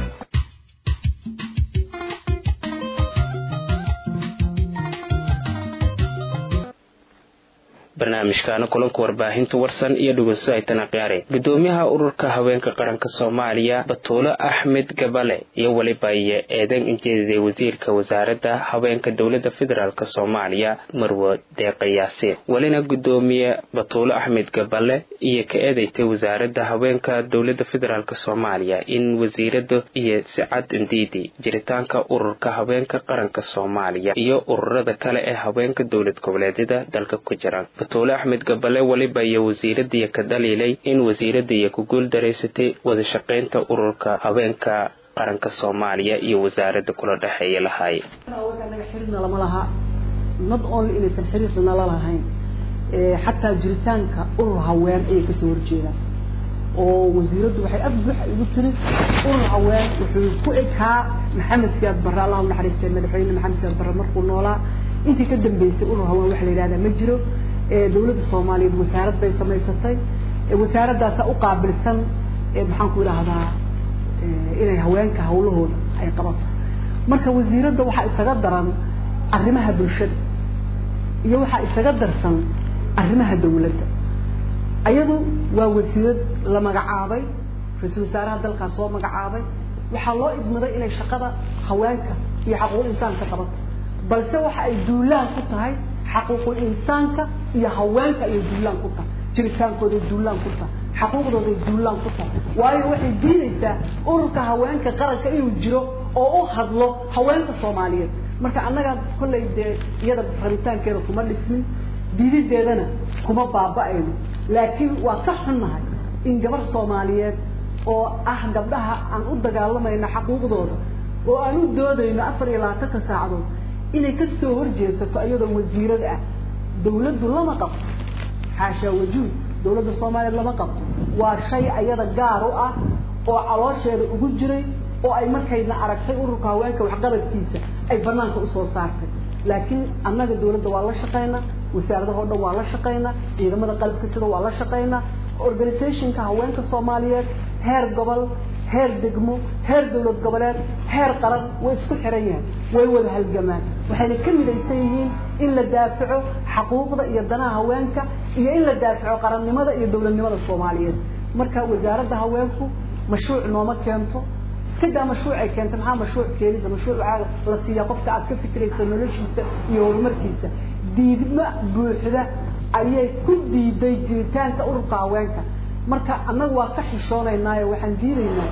barnaamijkaana kulanka warbaahinta warsan iyo dhegeyso aytana khiyaare gudoomiyaha ururka haweenka qaranka soomaaliya batuulo axmed gabale iyo weliba iyo eedan injeediday wasiirka wasaaradda haweenka dowladda federaalk soomaaliya marwo deeqa yaasiin welina gudoomiye batuulo axmed gabale iyo ka eedaytay wasaaradda haweenka dowladda federaalk soomaaliya in wasiirada iyo sicad indiidi jiritaanka ururka haweenka qaranka soomaaliya iyo ururada kale ee haweenka dowlad goboleedyada dalka ku jiraan batuule axmed gabale weliba iyo wasiiradiiya ka dhaliilay in wasiiradiiya ku guul daraysatay wada shaqaynta ururka haweenka qaranka soomaaliya iyo wasaaradda kula dhexeeya lahaay xiriirna lama laha not only inaysan xiriirna la lahayn xataa jiritaanka urur haween ayay kasoo horjeedaan oo wasiiraddu waxay af buuxa igu tiri urur haween wuxuu ku ekaa maxamed siyaad barre allahu naxariistay madaxweyne maxamed siyaad barre markuu noolaa intii ka dambeysay urur haween waxa la yidhahdaa ma jiro dawladda soomaaliyeed wasaarad bay samaysatay wasaaraddaasa u qaabilsan maxaan ku idhaahdaa inay haweenka hawlahooda ay qabato marka wasiiradda waxaa isaga daran arrimaha bulshada iyo waxaa isaga darsan arrimaha dawladda ayadu waa wasiirad la magacaabay ra-iisul wasaaraha dalkaas soo magacaabay waxaa loo idmaday inay shaqada haweenka iyo xaquuqul insaanka qabato balse waxa ay duulaan ku tahay xaquuqul insaanka iyo haweenka ayay duulaan ku tahay jiritaankooday duulaan ku tahay xaquuqdooday duulaan ku tahay waayo waxay diidaysaa ururka haweenka qaranka inuu jiro oo u hadlo haweenka soomaaliyeed marka annaga kollay dee iyada rabitaankeeda kuma dhismin diidideedana kuma baaba'ayno laakiin waa ka xunnahay in gabar soomaaliyeed oo ah gabdhaha aan u dagaalamayno xaquuqdooda oo aan u doodayno afar iyo labaatanka saacadood inay ka soo horjeesato iyadoo wasiirada ah dawladdu lama qabto xaashaa wajuud dawladda soomaaliyeed lama qabto waa shay ayada gaar u ah oo caloosheeda ugu jiray oo ay markayna aragtay ururka haweenka waxqabadkiisa ay banaanka usoo saartay laakiin annaga dawladda waa la shaqaynaa wasaaradaha o dhan waa la shaqaynaa ciidamada qalabka sida waa la shaqaynaa organizationka haweenka soomaaliyeed heer gobol heer degmo heer dawlad goboleed heer qaran way isku xiran yahay way wada halgamaan waxayna ka midaysan yihiin in la daafaco xaquuqda iyo danaha haweenka iyo in la daafaco qarannimada iyo dawladnimada soomaaliyeed marka wasaaradda haweenku mashruuc nooma keento iskadaa mashruuc ay keenta maxaa mashruuc keenisa mashruuc waxaa la siiyaa qofka aad ka fikirayso noloshiisa iyo horumarkiisa diidmo buuxda ayay ku diiday jiritaanka ururka haweenka marka annagu waa ka xishoonaynaayo waxaan diidaynaa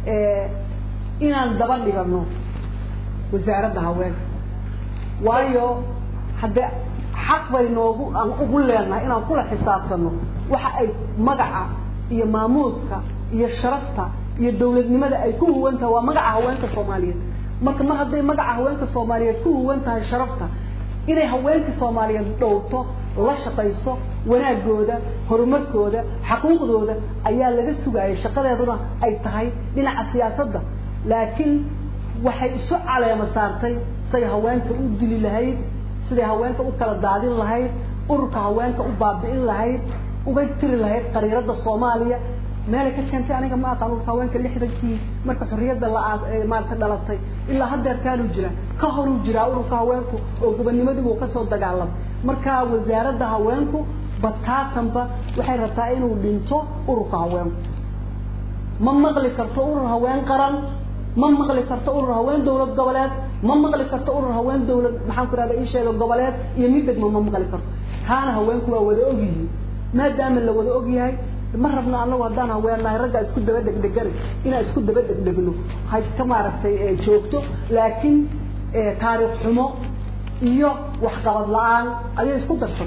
inaan daba dhigano wasaaradda haweenka waayo hadde xaq bay noogu aan ugu leenahay inaan kula xisaabtano waxa ay magaca iyo maamuuska iyo sharafta iyo dawladnimada ay ku huwan tahay waa magaca haweenka soomaaliyeed marka mar hadday magaca haweenka soomaaliyeed ku huwan tahay sharafta inay haweenka soomaaliyeed dhowrto la shaqayso wanaagooda horumarkooda xaquuqdooda ayaa laga sugayay shaqadeeduna ay tahay dhinaca siyaasadda laakiin waxay isu caleema saartay siday haweenka u dili lahayd siday haweenka u kala daadin lahayd ururka haweenka u baabi'in lahayd uga tiri lahayd qariirada soomaaliya meelay ka keentay aniga ma aqaan ururka haweenka lixdankii marka xorriyadda la maarata dhalatay ilaa haddeerkaanuu jira ka horuu jiraa ururka haweenku oo gobonnimadiibuu kasoo dagaalamay marka wasaaradda haweenku bataatanba waxay rabtaa inuu dhinto ururka haweenku ma maqli karto urur haween qaran ma maqli karto urur haween dawlad goboleed ma maqli karto urur haween dawlad maxaan ku rahda ii sheega goboleed iyo mid degmo ma maqli karto taana haweenku waa wada ogyihiin maadaama la wada ogyahay ma rabno anagu haddaan haweennahay raggaa isku daba dhegdhegani inaan isku daba dhegdhegno hay ka maaragtay joogto laakiin taariikh xumo iyo waxqabad la-aan ayay isku darsatay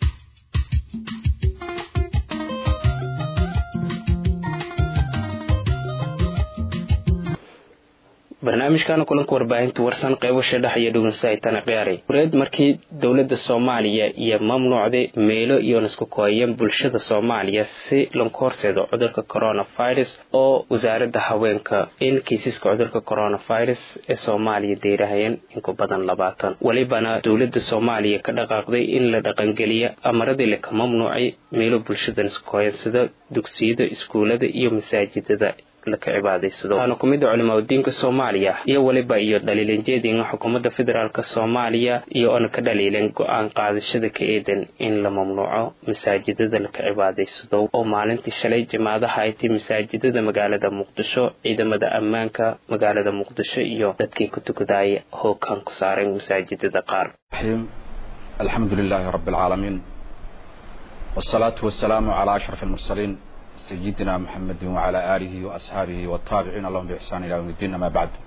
barnaamijkana kulanka warbaahinta warsan qeybasha dhex iyo dhugunsaitana qiyaaray wareed markii dowladda soomaaliya iyo mamnuucday meelo iyo nisku kooyan bulshada soomaaliya si lanku horseedo cudurka coronavirus oo wasaaradda haweenka in kiisaska cudurka coronavirus ee soomaaliya deyrahayeen inku badan labaatan welibana dowladda soomaaliya ka dhaqaaqday in la dhaqangeliya amaradii laka mamnuucay meelo bulshada nisku kooyan sida dugsiyada iskuulada iyo masaajidada laka cibaadaysado waana ku mid a culimaadudiinka soomaaliya iyo weliba iyo dhaliilanjeedinga xukuumadda federaalk soomaaliya iyo oona ka dhaliilan go-aan qaadashada ka eedan in la mamnuuco masaajidada laka cibaadaysado oo maalintii shalay jimaadaha ay tay masaajidada magaalada muqdisho ciidamada ammaanka magaalada muqdisho iyo dadkii ku tukadaaya hoogaan ku saaran masaajidada qaar alxamdu lilaahi rabi alcaalamiin wsalaatu wasalaamu calaa ashraf almursaliin سيدنا محمد وعلى آله وأصحابه والتابعين لهم بإحسان إلى يوم الدين أما بعد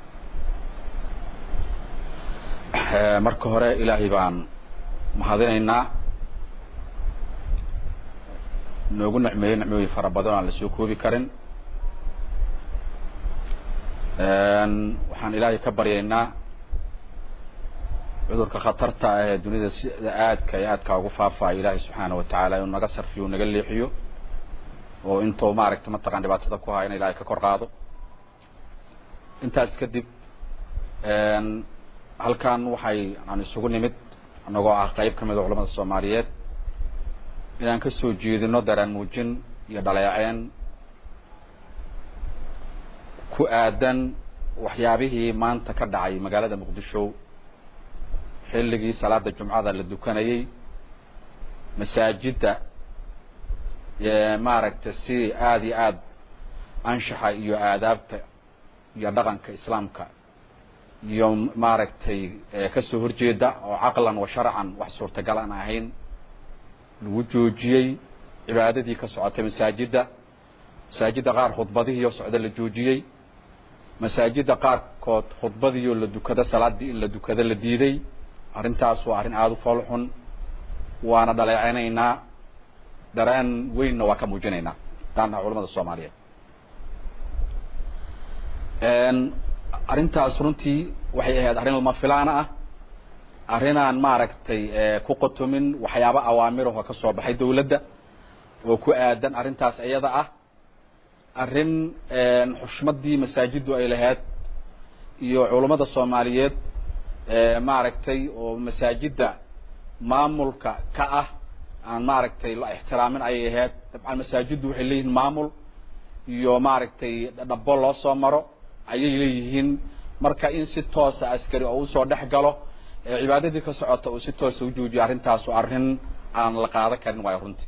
marka hore ilaahay baan mahadinaynaa noogu nicmeeyey nicmooyin fara badan aan la soo koobi karin waxaan ilaahay ka baryaynaa cudurka khatarta ah ee dunida sida aadka iyo aadka ugu faafaya ilaahay subxaana wa tacaala inuu naga sarfiyo naga leexiyo oo intuu maaragta mataqan dhibaatada ku haya in ilaahay ka kor qaado intaas kadib halkan waxay aan isugu nimid annagoo ah qayb ka mid a culamada soomaaliyeed inaan ka soo jeedino daraan muujin iyo dhaleeceen ku aadan waxyaabihii maanta ka dhacay magaalada muqdisho xilligii salaada jumcada la dukanayay masaajidda maaragta si aada iyo aada anshaxa iyo aadaabta iyo dhaqanka islaamka iyo maaragtay kasoo horjeeda oo caqlan wa sharcan wax suurtagal aan ahayn lagu joojiyey cibaadadii ka socotay masaajidda masaajidda qaar khudbadihiioo socda la joojiyey masaajidda qaarkood khudbadiioo la dukado salaaddii in la dukado la diiday arrintaas waa arrin aada u foolxun waana dhaleecaynaynaa dareen weynna waa ka muujinaynaa hadaan naha culamada soomaaliyeed arrintaas runtii waxay ahayd arrin lama filaana ah arrinaan maaragtay ku qotomin waxyaaba awaamirahoo ka soo baxay dawladda oo ku aadan arrintaas iyada ah arrin xushmaddii masaajiddu ay lahayd iyo culummada soomaaliyeed maaragtay oo masaajidda maamulka ka ah aan maaragtay la ixtiraamin ayay ahayd dabcan masaajiddu waxay leeyihiin maamul iyo maaragtay dhabo loo soo maro ayay leeyihiin marka in si toosa askari oo usoo dhex galo cibaadadii ka socota uu si toosa u joojiyo arrintaasu arrin aan la qaadan karin waayo runtii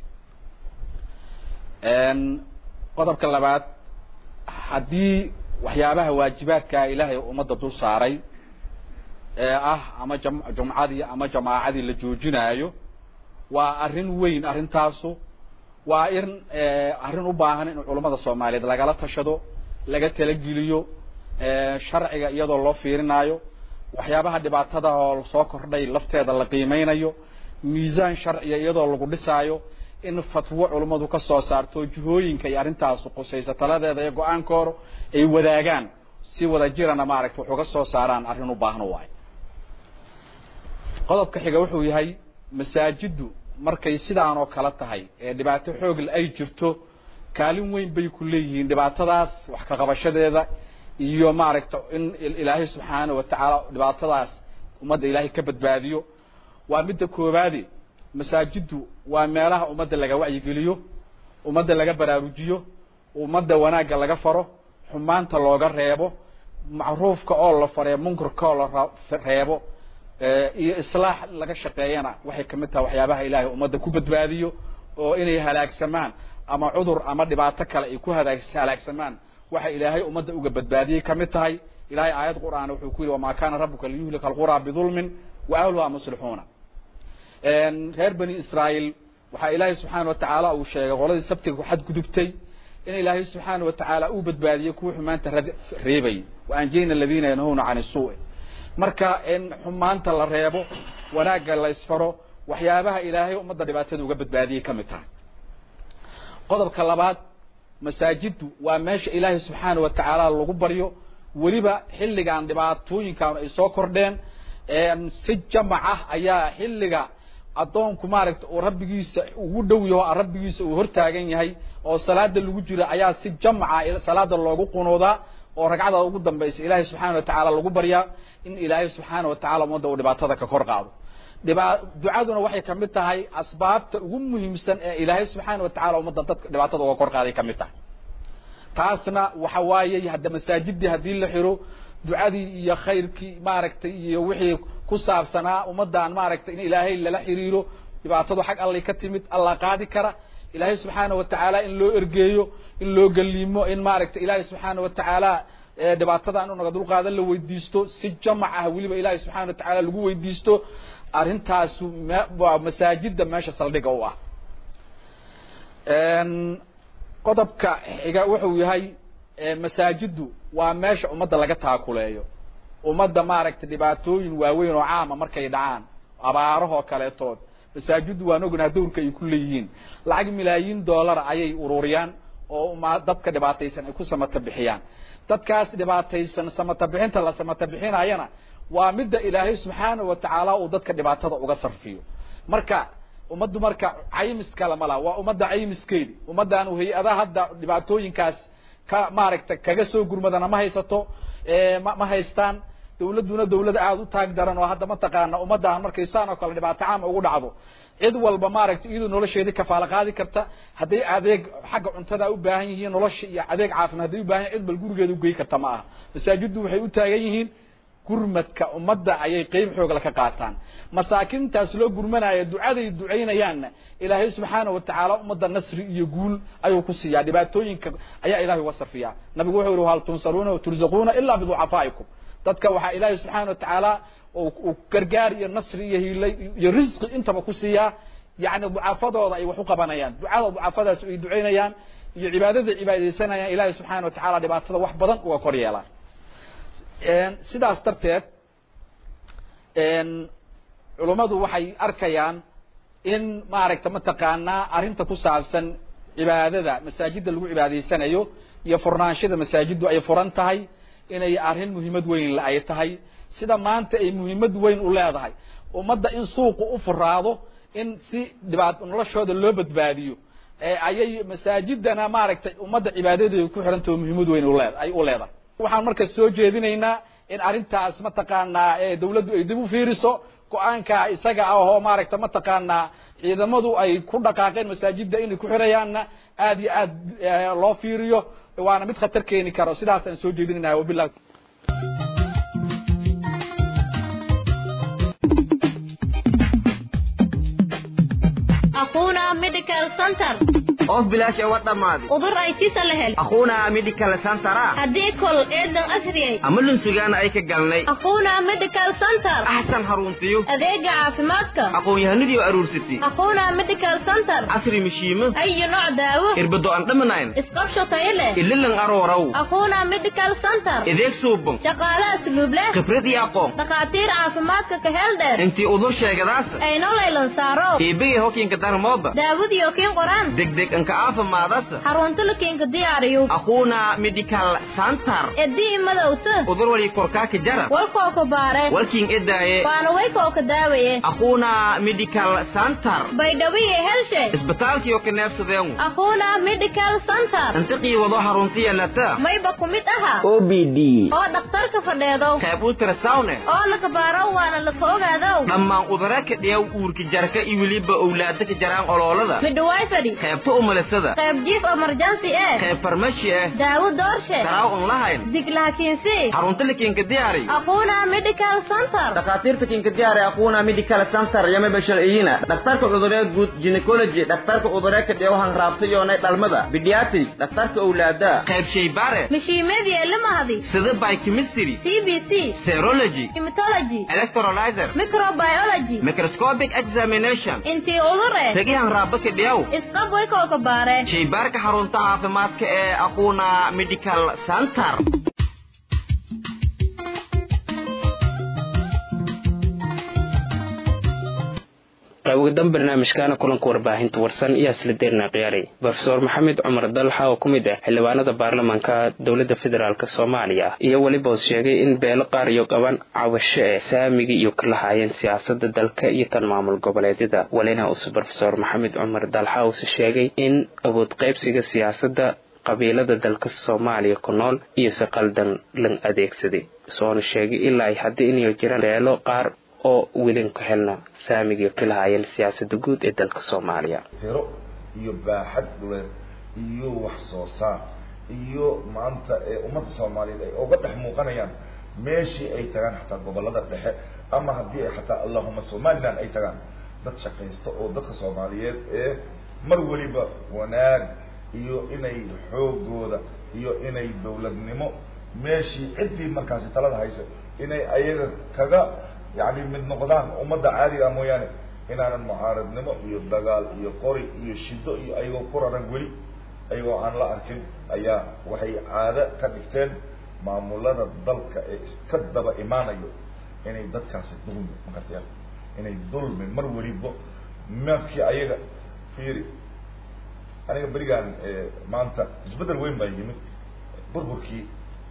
qodobka labaad haddii waxyaabaha waajibaadkaa ilaahay ummadda dul saaray ee ah ama jam jumcadii ama jamaacadii la joojinaayo waa arrin weyn arrintaasu waa in arrin u baahan in culummada soomaaliyeed lagala tashado laga talageliyo sharciga iyadoo loo fiirinaayo waxyaabaha dhibaatada oo soo kordhay lafteeda la qiimeynayo miisaan sharciya iyadoo lagu dhisaayo in fatwo culummadu ka soo saarto jihooyinka iyo arrintaasu qusaysa taladeeda iyo go-aankooda ay wadaagaan si wada jirana maaragta wax uga soo saaraan arrin u baahan waayo qodobka xiga wuxuu yahay masaajiddu markay sidaan oo kale tahay ee dhibaato xoogle ay jirto kaalin weyn bay ku leeyihiin dhibaatadaas wax ka qabashadeeda iyo maaragta in ilaahay subxaana wa tacaala dhibaatadaas ummadda ilaahay ka badbaadiyo waa midda koowaade masaajiddu waa meelaha ummadda laga wacyigeliyo ummadda laga baraarujiyo ummadda wanaagga laga faro xumaanta looga reebo macruufka oo la faree munkarka oo la reebo iyo islaax laga shaqeeyana waxay kamid tahay waxyaabaha ilaahay ummadda ku badbaadiyo oo inay halaagsamaan ama cudur ama dhibaato kale ay ku halaagsamaan waxa ilaahay ummadda uga badbaadiyey kamid tahay ilahay aayad qur'aan wuxuu ku yihi wamaa kana rabuka liyuhlika alquraa bidulmin wa ahluha muslixuuna reer bani israaeil waxaa ilaahay subxaana wa tacaala uu sheegay qoladii sabtiga ku xadgudubtay in ilaahay subxaana wa tacaala uu badbaadiyey kuwa xumaanta reebay wa anjayna aladiina yanhuna can isuu'i marka in xumaanta la reebo wanaagga la isfaro waxyaabaha ilaahay ummadda dhibaatada uga badbaadiyey kamid tahay qodobka labaad masaajiddu waa meesha ilaahay subxaana wa tacaala lagu baryo weliba xilligan dhibaatooyinkan ay soo kordheen si jamac ah ayaa xilliga addoonku maaragta uu rabbigiisa ugu dhow yaho rabbigiisa uu hortaagan yahay oo salaada lagu jiro ayaa si jamca salaada loogu qunuudaa oo ragcada ugu dambaysa ilaahay subxaana wa tacaala lagu baryaa in ilaahay subxaana wa tacala ummadda uu dhibaatada ka kor qaado dhiba ducaduna waxay kamid tahay asbaabta ugu muhiimsan ee ilaahay subxaana wa tacala ummadda dadka dhibaatada uga kor qaaday kamid tahay taasna waxa waaye hadda masaajidii haddii la xiro ducadii iyo khayrkii maaragtay iyo wixii ku saabsanaa ummaddan maaragtay in ilaahay lala xiriiro dhibaatadu xag allay ka timid allah qaadi kara ilaahay subxaana wa tacaala in loo ergeeyo in loo galiimo in maaragtay ilaahay subxaana wa tacaala dhibaatada inu naga dulqaada la weydiisto si jamac ah weliba ilaahay subxaana wa tacaala lagu weydiisto arrintaasu waa masaajida meesha saldhiga u ah qodobka xiga wuxuu yahay masaajiddu waa meesha ummadda laga taakuleeyo ummadda maaragtay dhibaatooyin waaweyn oo caama markay dhacaan abaarahoo kaleetood masaajiddu waan ognaa dawrka ay ku leeyihiin lacag milaayiin dollara ayay ururiyaan oo ma dadka dhibaataysan ay ku samata bixiyaan dadkaas dhibaataysan samata bixinta la samata bixinayana waa midda ilaahay subxaana wa tacaala uu dadka dhibaatada uga sarfiyo marka ummaddu marka caymis kale ma laha waa ummadda caymiskeedi ummaddan hay-adaha hadda dhibaatooyinkaas ka maaragtay kaga soo gurmadana ma haysato ma ma haystaan dawladduna dawlad aada u taag daran oo hadda mataqaana ummaddan markay saan oo kale dhibaato caama ugu dhacdo cid walba maaragtay iyadoo nolosheedii kafaalo qaadi karta hadday adeeg xagga cuntada u baahan yihiin nolosha iyo adeeg caafimaad hadday u baahan yihin cid bal gurigeeda ugey karta ma aha masaajiddu waxay u taagan yihiin gurmadka ummadda ayay qeyb xoogla ka qaataan masaakiintaas loo gurmanaya ducaday ducaynayaanna ilaahay subxaana wa tacaala ummadda nasri iyo guul ayuu ku siiyaa dhibaatooyinka ayaa ilahay uga sarfiyaa nabigu wuxuu yihi hal tunsaruuna turzaquuna ilaa biducafaa'ikum dadka waxaa ilaahay subxaana wa tacaala uu gargaar iyo nasri iyo hiilay iyo risqi intaba ku siiyaa yacni ducafadooda ay wax u qabanayaan ducada ducafadaas ay ducaynayaan iyo cibaadada cibaadaysanayaan ilaahay subxaana watacaala dhibaatada wax badan uga kor yeelaan sidaas darteed culummadu waxay arkayaan in maaragta mataqaanaa arrinta ku saabsan cibaadada masaajidda lagu cibaadaysanayo iyo furnaanshada masaajiddu ay furan tahay inay arrin muhiimad weyn la ay tahay sida maanta ay muhiimad weyn u leedahay ummadda in suuqu u furaado in si dhibaat noloshooda loo badbaadiyo ayay masaajidana maaragtay ummadda cibaadadeeda ku xirantao muhiimad weyn ulee ay u leedahay waxaan marka soo jeedinaynaa in arrintaas mataqaanaa dawladdu ay dib u fiiriso go-aanka isaga ah oo maaragta mataqaanaa ciidamadu ay ku dhaqaaqeen masaajidda inay ku xirayaanna aad iyo aad loo fiiriyo waana mid khatar keeni karo sidaasaan soo jeedinayna wabilah أخونا ميديكال سنتر of bilaash ee wa dhammaaday udur ay tisa la hel akhuuna medical centera haddii kol eedan asriyay ama lunsugaana ay ka galnay أخونا ميديكال سنتر axsan haruntiyo adeega caafimaadka aqoon-yahanadii oo aruursatay أخونا ميديكال سنتر casri mishiimo أي نوع دaawo irbado aan dhamanayn isqabsho tayo leh ililan arooraw أخونا ميديكال سنتر ideeg suuban shaqaale asluub leh khibrad iyo aqoon dhakhaatiir caafimaadka ka hel dheer intii udur sheegadaasa ayno laylan saaro iibigay hokiinka darmooba daawadiyo kiin qoraan degdeg anka aafimaadasa xarunta la kiinka diyaariyo akhuuna medical center edii madowta udur wali korkaaka jara walkoo ka baare walkiin edaaye waana waykoo ka daawaye akhuuna medical center baydhawiye helshe isbitaalkiyo ka neebsadeen أخونا ميديكال سنتر intiqii wado haruntiya lata mayba ku mid aha o b d oo dhakhtarka fadheedo qayb ultrasawne oo la kabaaro waana la ka ogaadow dhammaan udara ka dhiyaw uurka jarka iyo weliba owlaada ka jaraan oloolada midhawaay fadhi qaybta umalasada qayb jiif emergency eh qayb farmashi ah daawo doorshe daraaw un lahayn diglaha kiinsi xarunta la kiinka diyaari أخونا ميديكال سنتر dhakhaatiirta kiinka diyaari akhuuna medical center yama basharciyina dhakhtarka cuduree guud gynecology dhakhtarka cuduree ka dhiyaw hanraabta yoonay dhalmada pediatric dhakhtarka owlaada qayb shaybaare mishiimeedii elimahadi sida biochemistry CBC serology hematology electrolyzer microbiology microscopic examination intii udur eh ragi hanraaba ka dhiyaw isqab waykoo ka baare shaybaarka xarunta caafimaadka ee aquuna medical center qaybogadan barnaamijkaana kulanka warbaahinta warsan iyo asla deerna khiyaaray rofeor maxamed cumar dalxa oo ku mid ah xildhibaanada baarlamaanka dowladda federaalk soomaaliya iyo weliba uu sheegay in beelo qaar iyo qaban cawasho ee saamigii iyo ka lahaayeen siyaasada dalka iyo tan maamul goboleedyada walina uuse rofeor maxamed cumar dalxa uuse sheegay in awood qaybsiga siyaasada qabiilada dalka soomaaliya ku nool iyo si qaldan lan adeegsaday soona sheegay ilaa ay haddii inay jiraan beelo qaar oo welin ku helna saamigii ka lahaayeen siyaasada guud ee dalka soomaaliya tiro iyo baaxad dhuleed iyo wax soo saar iyo maanta ee ummadda soomaaliyeed ay uga dhex muuqanayaan meeshii ay tagaan xataa gobolada dhexe ama haddii ay xataa allahuma somaliland ay tagaan dad shaqaysta oo dadka soomaaliyeed ee mar weliba wanaag iyo inay xoogooda iyo inay dawladnimo meeshii ciddii markaasi talada haysa inay ayaga kaga yani mid noqdaan ummadda caadiga mooyaane inaanan mucaaradnimo iyo dagaal iyo qori iyo shido iyo ayagoo ku raran weli ayagoo aan la arkin ayaa waxay caado ka dhigteen maamulada dalka ee iska daba imaanayo inay dadkaasi dulmi makartayaan inay dulmi mar weliba markii ayaga fiiri aniga berigaan maanta isbeddel weyn baa yimid burburkii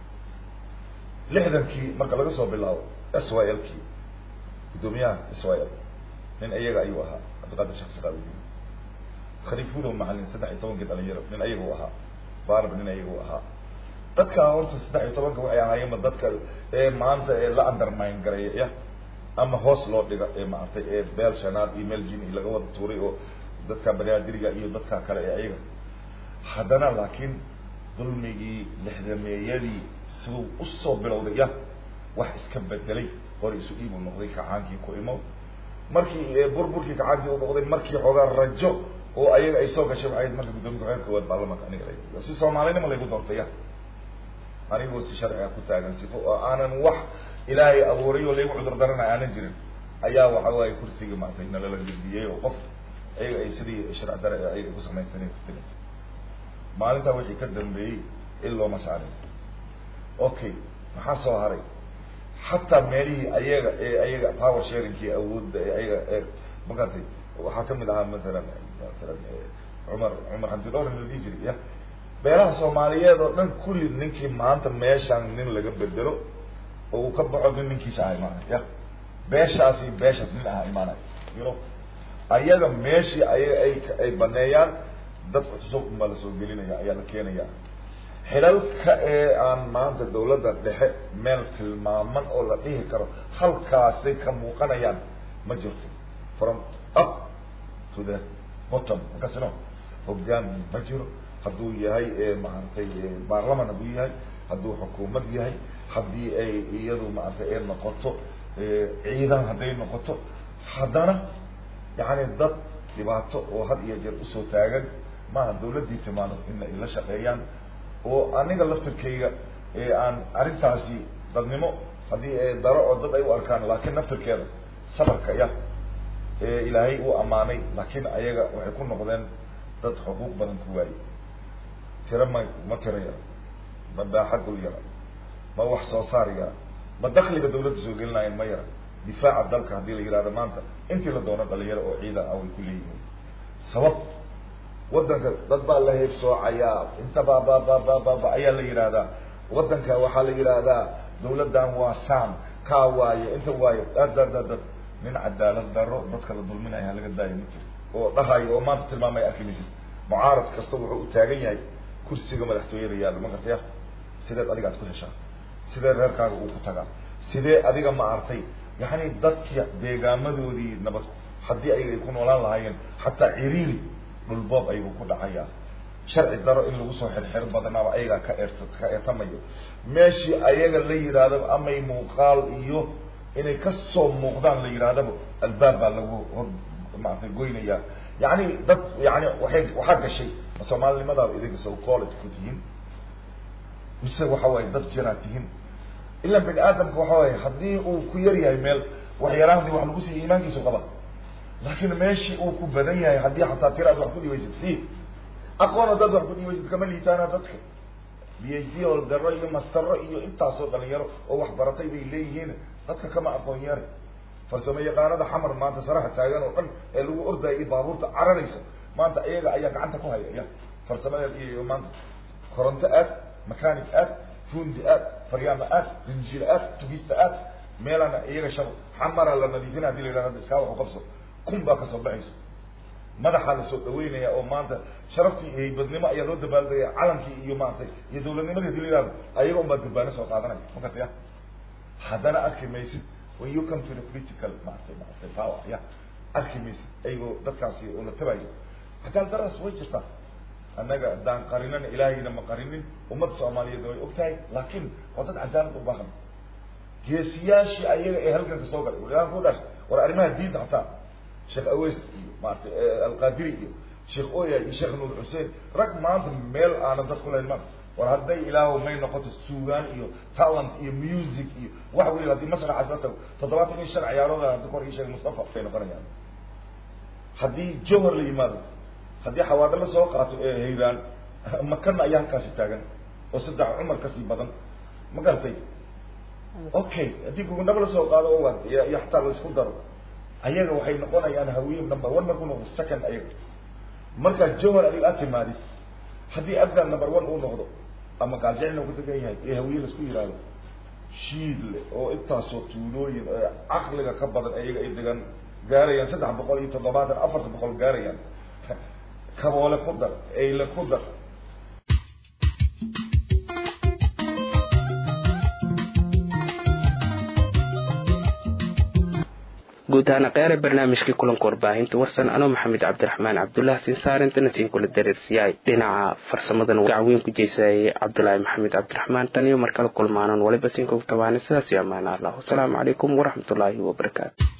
lixdankii marka laga soo bilaabo s y l kii gudoomiyaha israel nin iyaga ayuu ahaa cabdiqaadir sheekh saqaawidiin khaliifudow macalin saddex iyo tobankii dhalinyaro nin ayaga u ahaa barb nin ayaga u ahaa dadkaa horta saddex iyo tobanka waxay ahaayeenba dadka ee maanta ee la undermine gareeya ama hoos loo dhiga ee maaragtay ee beel shanaad iyo meel jini laga wada tuuray oo dadka baniaadiriga iyo dadka kale ee ayaga haddana laakiin dulmigii lixdameeyadii siduu usoo bilowday ya wax iska bedelay hore isu iibuu noqday kacaankii ku imow markii burburkii kacaankii u noqday markii xoogaa rajo oo ayaga ay soo gashay waxay marka guddoomiya ku-xigeenka koowaad baarlamaanka aniga la si soomaalinima laygu doortaya anigoo si sharciga ku taagan sifo oo aanan wax ilaahay abuuray oo laygu cudur daranay aanan jirin ayaa waxa waaye kursiga maaragtay nalala gudbiyey oo qof ayaga ay sidii sharci dare ayaga ku samaysteen maalintaa wixii ka dambeeyey in looma saarin okay maxaa soo haray xataa meelihii ayaga ee ayaga power sharingkii awoodda ee ayaga ee magartay waxaa kamid ahaa matalan matalan cumar cumar xamdidhowr la dhihi jiray ya beelaha soomaaliyeed oo dhan kulli ninkii maanta meeshaan nin laga bedelo oo uu ka baxo nin ninkiisa aha imaanay ya beeshaasi beesha nin aha imaanay you know ayaga meeshii ayaga ay ay baneeyaan dad cusub ma la soo gelinaya ayaa la keenaya xilalka ee aan maanta dawladda dhexe meel tilmaaman oo la dhihi karo halkaasay ka muuqanayaan ma jirto from up to the bottom markaasino hoggaan ma jiro hadduu yahay maaragtay baarlaman hadduu yahay hadduu xukuumad yahay haddii ay iyadu maaragtay ay noqoto ciidan hadday noqoto haddana yani dad dhibaato oo had iyo jeer usoo taagan maaha dawladdii timaado in ay la shaqeeyaan oo aniga laftirkayga aan arrintaasi dadnimo haddii daro oo dad ay u arkaan laakiin naftirkeeda sabarka ya ilaahay uu ammaanay laakiin ayaga waxay ku noqdeen dad xuquuq badan ku waayey tiro ma ma tiro yara ma baaxadul yara ma wax soo saar yara ma dakliga dawladda soo gelinaayeen ma yara difaaca dalka haddii la yihahdo maanta intii la doono dhalinyaro oo ciidan ah way ku leeyihiin sabab waddanka dad baa la heebsoocayaa inta babababababa ayaa la yidhaahdaa waddanka waxaa la yidhaahdaa dawladdan waa sam kaa waaye inta waaye dadadadad nin cadaalad daro dadka la dulminaya laga daayo ma jiro oo dhahayo oo maanta tilmaamay arki maysid mucaarad kasta wuxuu u taagan yahay kursiga madaxtooyada yaalla ma gartaya sideed adiga aad ku heshaa sidee reerkaaga uu ku tagaa sidee adiga ma artay yani dadki deegaamadoodii nabad haddii ayaga ay ku noolaan lahaayeen xataa ciriiri dhulboob ayuu ku dhacayaa sharci daro in lagu soo xirxir badanaaba ayagaa ka eert ka eertamayo meeshii ayaga la yidhaahdaba amay muuqaal iyo inay kasoo muuqdaan la yidhaahdaba albaab baa lagu hor maaragtay goynayaa yani dad yani waay waxaa gashay soomaalinimadaaba idinka so college ku tihiin mise waxa waaye dad jiraa tihiin ila bini aadamka waxa waaye haddii uu ku yar yahay meel waxyaraahdi wax lagu siiya iimaankiisu qaba laakiin meeshii uu ku badan yahay haddii xataa tira ad wax ku dhibaysid si aqoon dad wax ku dhibaysid kama liitaana dadka b h d oo daro iyo mastaro iyo intaasoo dhalinyaro oo wax baratay bay leeyihiin dadka kama aqoon yari farsamo yaqaanada xamar maanta saraxa taagan oo dhan ee lagu ordaya iyo baabuurta cararaysa maanta iyaga ayaa gacanta ku haya ya farsamadeed iyo maanta koronto aad mechanic aad fundi aad faryaama aad rinjil aad tugista aad meelana iyaga shab xamara la nadiifina hadii la yidhahdo iskaa waxu qabso kun baa kasoo baxayso madaxaa lasoo dhaweynaya oo maanta sharaftii iyo haybadnimo ayaa loo dabaaldegaya calankii iyo maaragtay iyo dawladnimadii hadii la yihahdo ayaga un baa durbaano soo qaadanaya makartaya haddana arki maysid when you come to the political maaragtay maaragtay power ya arki maysid ayagoo dadkaasi oo la tabayo cadaalad daraas way jirtaa annaga haddaan qarinana ilaahayna ma qarinin ummadda soomaaliyeed way og tahay laakiin waa dad cadaalad u baahan geesiyaashii ayaga ee halganka soo galay waaan ku dhash war arrimaha diinta hataa sheekh aweys iyo maaragtay alqadiri iyo sheekh oya iyo sheekh nuur xuseen rag maanta meel aanan dad ku lahayn ma war hadday ilaahu may noqoto suugaan iyo talent iyo music iyo wax weli haddii masraxaas la tago toddobaatan iyo shan ciyaarooda hadda kor ii sheegay mustafa bay noqonayaan haddii jowhar la yimaado haddii xawaado la soo qaato ee hayraan makana ayaa halkaasi taagan oo saddex cumar kasii badan ma garatay okay haddii gugundhaba lasoo qaado o waad iyo xataa laisku daro ayaga waxay noqonayaan hawiye number one markuu noqdo second ayaga markaa jowhar adiga aad timaadid haddii afghan number one uu noqdo ama gaaljeclna ku degan yahay ee hawiye laisku yihahdo shiidle oo intaasoo tuulooyin ee caqliga ka badan ayaga ay degan gaarayaan saddex boqol iyo toddobaatan afarta boqol gaarayaan kaboole ku dar eyle ku dar guud ahaan qeere barnaamijkii kulanka warbaahinta warsan anoo maxamed cabdiraxmaan cabdullah sinsaarinta nasiin kula dareersiyaay dhinaca farsamadan gacweyn ku jeysayay cabdulaahi maxamed cabdiraxmaan tan iyo markala kulmaanan waliba siinka tabaana sidaas iyo amaana allah wasalaamu calaykum waraxmatullaahi wabarakaatu